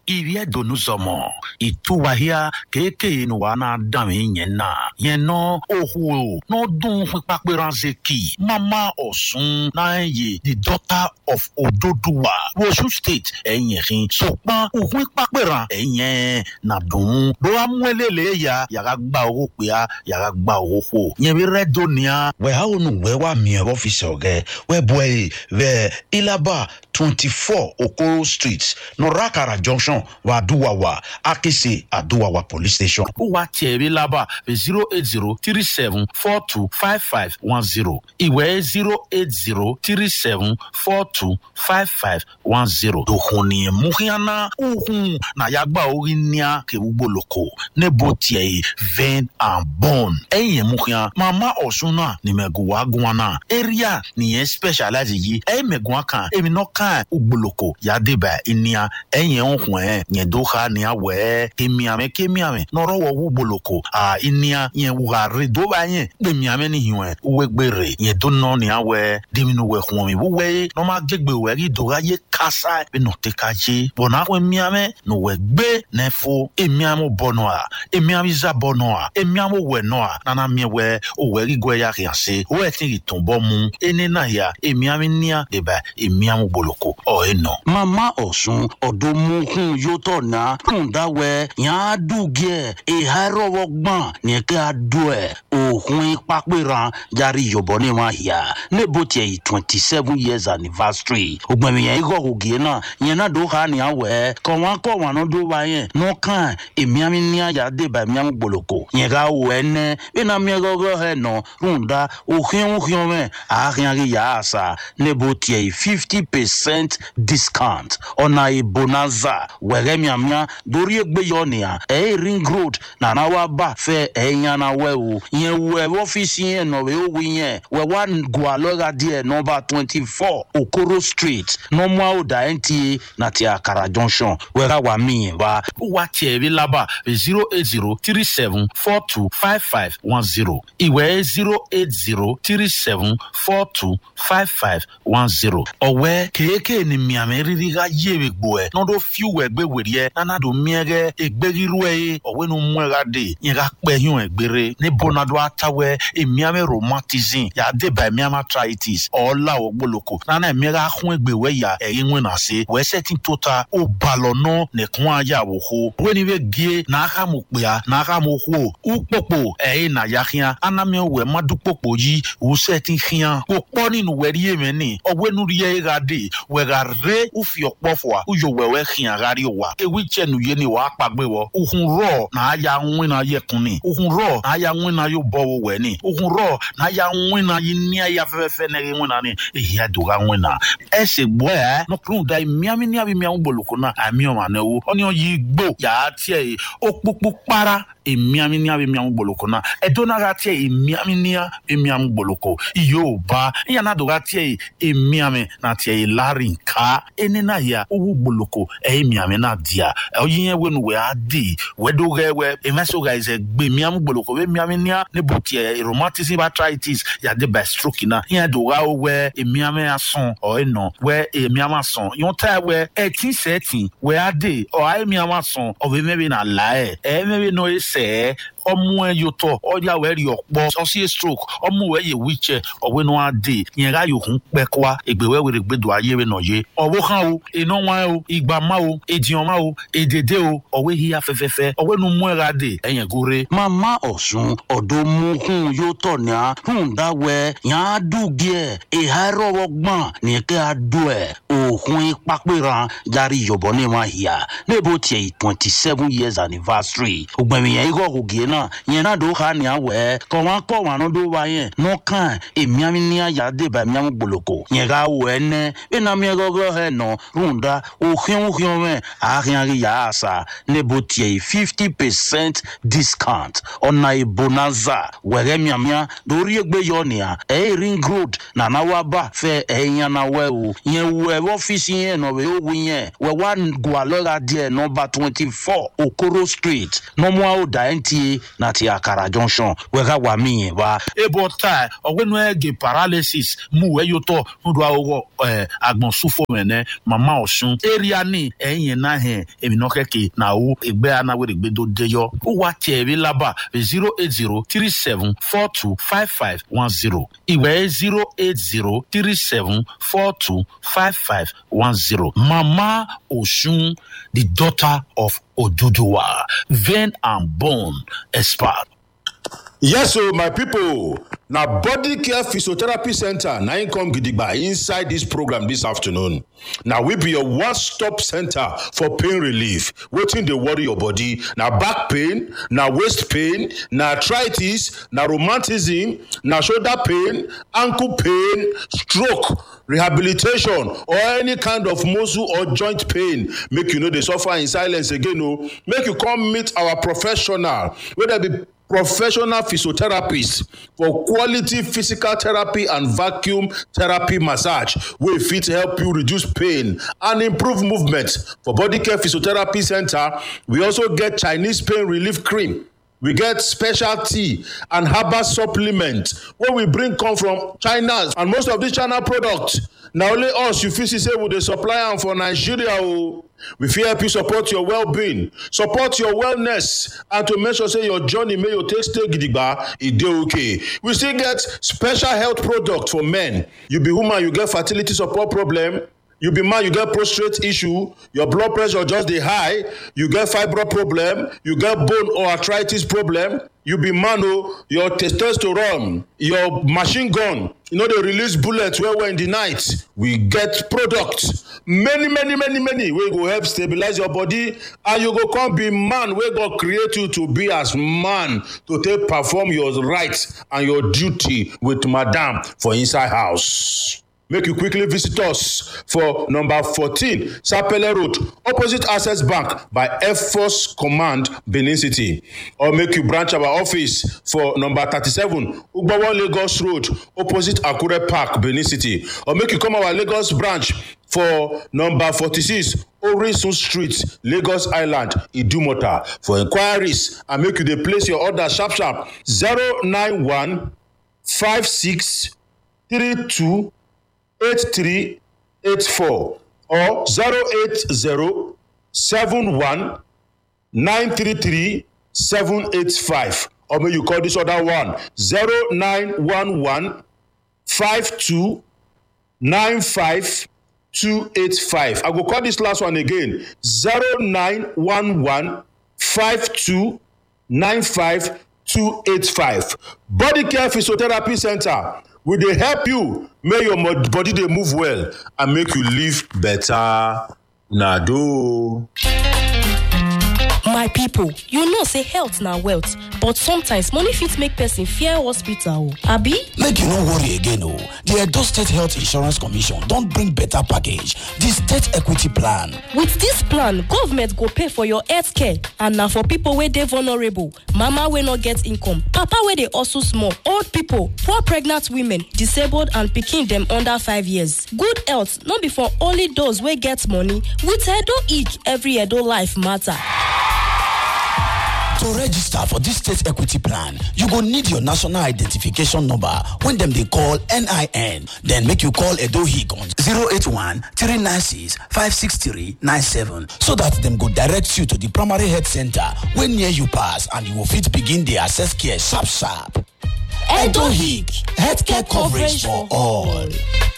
irie donu zɔmɔ ìtúwàhíà kéèké nu wa náà dàn mí yẹn náà yẹn náà òhù náà dùn pípàpẹ́ ránṣẹ́ kì mama ọ̀sùn náà yẹ the daughter of ododuwa wosu state ẹ̀yìn ẹ̀hìn sọ̀pọ̀n òhun pípàpẹ́ rán ẹ̀yìn nà dùn ló wá mú ẹlẹ́lẹ́ ya yàrá gba owó pé a yàrá gba owó fò yẹn bí rẹ́ dóníà. wẹ́ a ò nù wẹ́ wà mí ẹ̀ ọ́fíìsì ọ̀gẹ́ wẹ́ bọ̀ ẹ̀ wẹ́ ilaba twenty four okoro street nọ̀ràkàrà junction wà àdúwàwà akese àdúwàwà police station. ó wá tiẹ̀ bí lábà zero eight zero three seven four two five five one zero ìwé zero eight zero three seven four two five five one zero. dòkun ni muhiana uhun na yagba orí níà kewúgbòlòkò nebo tiẹ̀ yìí vein and bone. ẹ̀yìn muhian mama ọ̀sùn náà ni mẹ̀gùwà gùn náà area nìyẹn specialize yìí ẹ̀yìn mẹ̀gùn kan èmi náà kan ugbòlòkò yàdébà ìníà ẹ̀yìn ọ̀hún ẹ̀ yẹn dóha níà wẹ̀ kémiàmẹ́ kémiàmẹ́ nọ̀rọ̀wọ̀ ugbòlòkò à ìníà yẹn wùhàrí dóbà yẹn gbẹ̀miàmẹ́ nìyẹn wẹ̀ wẹ́gbẹ̀rẹ̀ yẹn dóná níà wẹ̀ dèmínú wẹ̀ hùwọ̀n mi wúwẹ́ yé nọ́mà gbẹgbẹ̀ wẹ̀ rí dóha yé kásá bí nọ tẹ́ ká yé bọ̀nà wẹ̀ miàmẹ́ nọ wẹ̀ gbé nẹ́fọ́ èmiàmọ́ bọ̀nà à èmiàmọ́ ìzà bọ̀nà à èmiàmọ́ wẹ̀ nọ à nana miẹ wẹ̀ òwẹ̀ rí gbẹ̀ yà kìí àṣẹ wẹ̀ tí ì tún bọ́ mu ẹni náà yà èmiàmọ́ níà dèbà èmiàmọ́ gbòlòkò ọ̀ ẹ̀ nọ. mama ọ̀sùn ọ̀dọ́ muhun yóò tọ̀ náà tún dáwẹ́ yàn á dùgẹ́ ìhà rọwọ́ gbọ̀n nìkẹ́ àdó ẹ̀ òhun pápẹ́ràn járe yọ̀bọ̀ ní wọn yà níbo tiẹ̀ yìí twenty seven years anniversary ògbẹ̀mí yẹn ikọ̀ ògì náà yẹn náà dó ha ní àwẹ̀ kọ̀ wọn kọ̀ wọn náà dó wa yẹn nù kàn èmi àmì ní àjà débà èmi àmì gbòlòkò yẹn ká wọ ẹ nẹ bí náà mi gọ́gọ́ ẹ nọ tún dá òhìn òhìn mẹ́ àárín àrí yà á sà níbo tiẹ̀ yìí fifty percent discount ọ̀nà ìbonanza wẹ̀rẹ̀ miamia dorí egbe yọ nìyà ẹ̀ ring road nana wa bá fẹ́ ẹ̀ yànnà wẹ̀ o yẹn wẹ̀ ọ́fíìsì yẹn nọ̀ wẹ̀ ó wí yẹn wẹ̀ wá gùn lọ́ra díẹ̀ nọmba twenty four okoro street nọmọ àwòdà nta nàti àkàrà junction wẹ̀rẹ̀ wà mí yẹn wá. ó wá tiẹ̀ bí lábà zero eight zero three seven four two five five one zero ìwé zero eight zero three seven four two five five one zero ọ̀wẹ́ kéèké ni miàmì rírí ká yéwe gbò ẹ̀ n'ọdọ fiw ẹgbẹ́ wèrè ẹ̀ nánàdó miẹ́gẹ́ ẹgbẹ́rírú ẹ̀ yé ọ̀wẹ́ nu mú ẹ̀ ká dé yẹn ká pẹ́ yún ẹ̀ gbére ní bọ́nadó àtàwẹ́ èmiàmì rheumatism yà á dé bá èmiàmì arthritis ọ̀ọ́lá ọ̀gbọ́lọ́kọ nánà èmi ká hún ẹgbẹ́ wẹ́ yà ẹ̀yìn wọn nà se wẹ́sẹ̀ tí tó ta ó balọ̀ nọ́ nìkún ayé àwòkó wẹ́ni bẹ́ gé n'aka mo kpea n'aka mo hó ukpokpo ẹ̀yìn nà ya hìá anami wẹ̀ madukpokpo yí wùsẹ̀ ti hìá kò pọ́ nínú wẹ̀rí yé mi ní ọ̀wẹ́ nu yẹ ká dé wẹ̀gà rẹ́ ufi ọ̀pọ̀ fọ̀ uyò wẹ̀wẹ́ hìá kárí wa ewì tsẹ̀ nu yé ni wàá kpàgbé wọ uhun rọ̀ nà ya ŋwin na yẹ kun ni uhun rọ̀ nà ya ŋwin na yóò bọ̀ wọ wẹ̀ ni uhun rọ̀ nà ya ŋwin na yí ní ayé afẹ́fẹ́ ní ŋwin na ni èyí á dùn ká ŋwin na ẹsẹ̀ gbọ́ ẹ̀ nọkùnrin da miami ní abi miamu boloko na àmì ọ̀mà náà wo ọ́ni yìí gbó yàá tiẹ̀ yìí ó kpókpó kpara emiami ní abemiamu gboloko na edona ka tiẹ emiami ní abemiamu gboloko yóò ba ìyànà do ka tiẹ emiami na tiẹ lari nka ẹni náà yà owó gboloko ẹ emiami náà dia ọyìn yẹn wẹnu wẹ á di wẹdo wẹ wẹ ẹmẹsọ ka ẹsẹ gbé emiamu gboloko wẹ emiami ní nebo tiẹ rheumatism arthritis yàdé by stroke náà ìyẹn do ka wẹ emiami asọn ọ ẹ nọ wẹ emiami asọn yọn ta wẹ ẹtí sẹẹtì wẹ á di ọ emiami asọn ọ bẹ mẹbi na la ẹ ẹ mẹbi nọ ẹ sẹ ọmú ẹ yóò tọ ọjà wẹ rí ọpọ ọsí stroke ọmú wẹ yẹ wíjẹ ọwẹ náà á dé yẹn ká yòókù pẹ kọwa ègbèwẹ wẹrẹ gbẹdọ ayé rẹ nà yé ọwọ kan o iná wọn o ìgbà má o èdìyàn má o èdèdè o ọwẹ híya fẹfẹfẹ ọwẹ nu mú ẹ ra dé ẹyẹn góore. mama ọ̀sùn ọ̀dọ́ muhun yóò tọ̀ ní a tún dáwẹ́ yàn á dùgẹ́ ìhà rọwọ́ gbọ̀n nìkẹ́ àdó ẹ̀ òhun pápẹ́ràn járe yọ̀bọ̀ ní wọn yà níbo tiẹ̀ yìí twenty seven years anniversary ògbẹ̀mí yẹn ikọ̀ ògì náà yẹn náà dó ha ní awẹ́ kọ̀ wọn kọ̀ wọn náà dó wa yẹn nù kàn èmiàmì ní àyà débà èmiàmì gboloko yẹn ká wọ ẹ nẹ bí nàmi ẹ gọ́gọ́ ẹ nọ rúndà òhìn òhìn mẹ àárín àrí yà á sà níbo tiẹ̀ yìí fifty percent discount ọ̀nà ìbonanza wẹ̀rẹ̀ miàmìà lórí ẹgbẹ́ yọ nìyà ẹ̀ ring road nànà wà bá fẹ́ ẹ̀ yẹn náà wẹ̀ o yẹn wọ ẹ̀ ọ́fíìsì yẹn nọ̀ wẹ̀ ó wí yẹn wẹ̀ wá gùn àlọ́ra díẹ̀ nọmba twenty four okoro street nọmọ àwòdà nta na ti akara junction wẹ́ká wà mí yẹn wá. ebo ta ọgbẹnu ẹgẹ paralysis mu ẹyọtọ nudu awọ ẹ agbọnsúfọ mẹnẹ mama ọsùn area ni ẹyìn náà hẹ èmìnà kẹkẹ náà wò ẹgbẹ anáwó ẹgbẹdọ deyọ ó wà tiẹ ẹbí lábà zero eight zero three seven four two five five one zero ìwé zero eight zero three seven four two five five one zero mama ọsùn the daughter of oduduwa vein and bone expert. yes o my pipo na body care physiotherapy center na im come gidigba inside dis program dis afternoon na we be your one stop center for pain relief wetin dey worry your body na back pain na waist pain na arthritis na rheumatism na shoulder pain ankle pain stroke rehabilitation or any kind of muscle or joint pain make you no dey suffer in silence again o make you come meet our professional wey dey be professional physiotherapist for quality physical therapy and vacuum therapy massage wey fit help you reduce pain and improve movement for body care physiotherapy center we also get chinese pain relief cream we get special tea and herbal supplement wey we bring come from china and most of dis china products na only us you fit see say we dey supply am for nigeria o we fit help you support your well-being support your wellness and to make sure say your journey make you take stay gidigba e dey okay we still get special health product for men you be woman you get fertility support problem you be man you get prostate issue your blood pressure just dey high you get fibroid problem you get bone or arthritis problem you be man o your testosterone your machine gun you no dey release bullet well well in the night we get product many many many many wey go help stabilize your body and you go come be man wey god create you to be as man to take perform your right and your duty with madam for inside house. make you quickly visit us for number 14 sapele road opposite access bank by air force command benin city or make you branch our office for number 37 ugbawo lagos road opposite akure park benin city or make you come our lagos branch for number 46 orisun street lagos island idumota for inquiries and make you dey place your order sharp sharp 091 56 32 8384 or 080 71 933 785 or may you call this other one 0911 52 95 285 i go call this last one again 0911 52 95 285 body care physiotherapy center we dey help you make your body dey move well and make you live better na do. my pipo you know say health na wealth but sometimes money fit make person fear hospital o abi make you no worry again o di edo state health insurance commission don bring beta package di state equity plan with dis plan government go pay for your health care and na for pipo wey dey vulnerable mama wey no get income papa wey dey hustle small old pipo poor pregnant women disabled and pikin dem under five years good health no be for only those wey get money with edo ick every edo life matter. to register for dis state equity plan you go need your national identification number wey dem dey call nin then make you call edo hic on 081 396 56397 so dat dem go direct you to di primary health center wey near you pass and you go fit begin dey access care sharp sharp edo hic healthcare coverage for all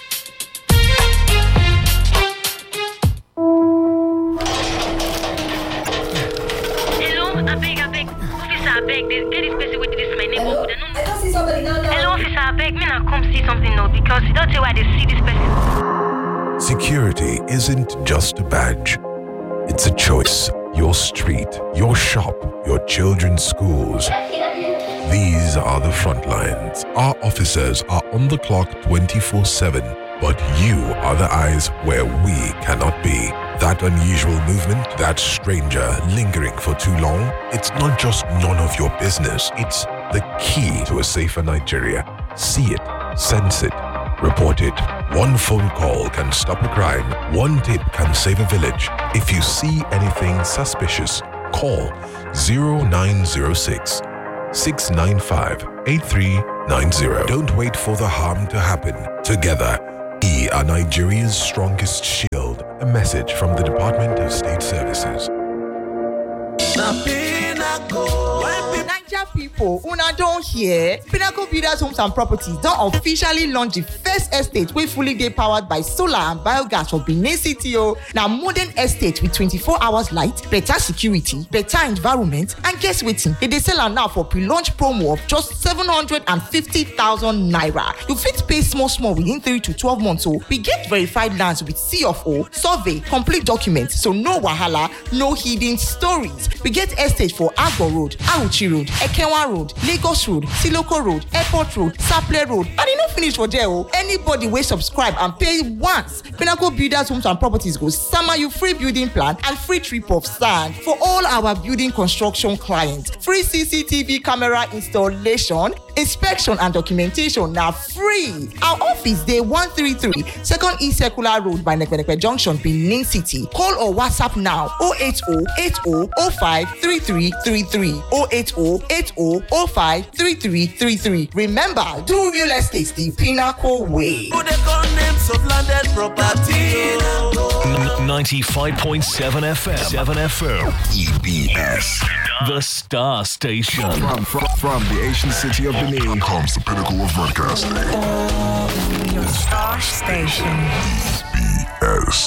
abeg abeg officer abeg dey get dis person wey dey dis my neighborhood i no I don't see somebody now. now. hello officer abeg make i come see something now because you don tell why i dey see dis person. Security isn't just a badge, it's a choice. Your street, your shop, your children's schools. These are the front lines. Our officers are on the clock 24 7, but you are the eyes where we cannot be. That unusual movement, that stranger lingering for too long, it's not just none of your business, it's the key to a safer Nigeria. See it, sense it, report it. One phone call can stop a crime, one tip can save a village. If you see anything suspicious, call 0906 695 8390. Don't wait for the harm to happen. Together, we are Nigeria's strongest shield. A message from the Department of State Services. Naija pipo una don hear? Pinnacle Builders Homes and Properties don officially launch di first estate wey fully dey powered by solar and biogas for Benin City o. Na modern estate with 24 hours light, better security, better environment and guess wetin? Dem dey sell am now for pre-launch promo of just 750,000 naira. You fit pay small small within 3 to 12 months o. We get verified lands with C of O, survey, complete documents so no wahala, no hidden stories. We get estate for Agbo Road, Auchi Road, Ekenwa Road, Lagos Road, Siloko Road, Airport Road, Saple Road, and e no finish for there o. Anybody wey subscribe and pay once, Pinnacle Builders Homes and Properties go sama you free building plan and free trip of sand for all our building construction clients. Free CCTV camera installation, inspection and documentation na free. Our office dey 133 Second E Circular Road by Nekpenepe Junction, Benin City. Call or WhatsApp now 080 80 05 3333 080 80 05 3333. Remember, do real estate the pinnacle way. 95.7 FM. 7 FM. EBS. The Star Station. From, from, from the ancient city of Benin comes the pinnacle of broadcasting. Star Station. EBS.